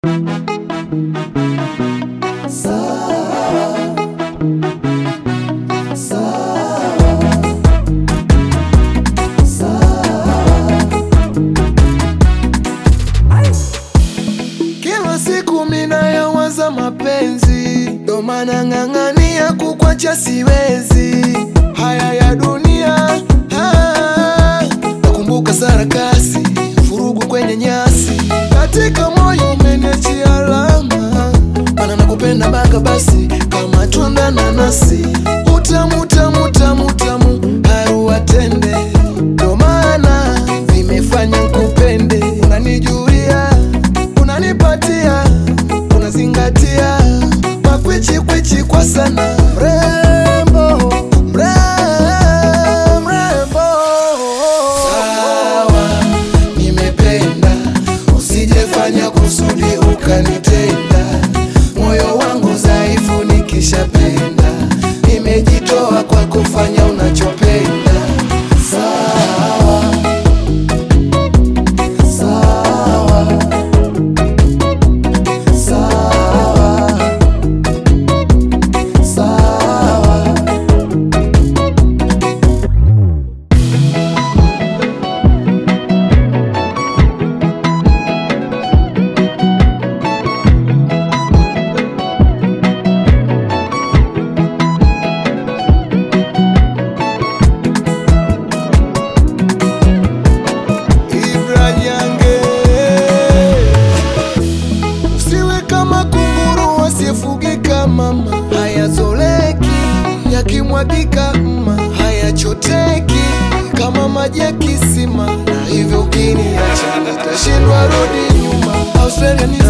Kila siku mina yawaza mapenzi, ndo maana ng'ang'ania kukwacha siwezi. Haya ya dunia ah, nakumbuka sarakasi, furugu kwenye nyasi, katika moyo umeniachia alama, mana nakupenda mpaka basi, kama tunda na nasi, utamu tamu tamu tamu, haruwa tende, ndo maana vimefanya nkupende, unanijulia unanipatia unazingatia makwichi kwichi kwa sana mrembo mre- mrembo sawa nimependa usijefanya kusudi ukanitenda moyo wangu dhaifu nikishapenda nimejitoa kwa kufanya unachopenda sawa sawa sawa sawa Ibra Nyange. Usiwe kama kunguru asiyefugika mama, hayazoleki yakimwagika mma, hayachoteki kama maji ya kisima, na hivyo ukiniacha nitashindwa rudi nyuma. Australia ni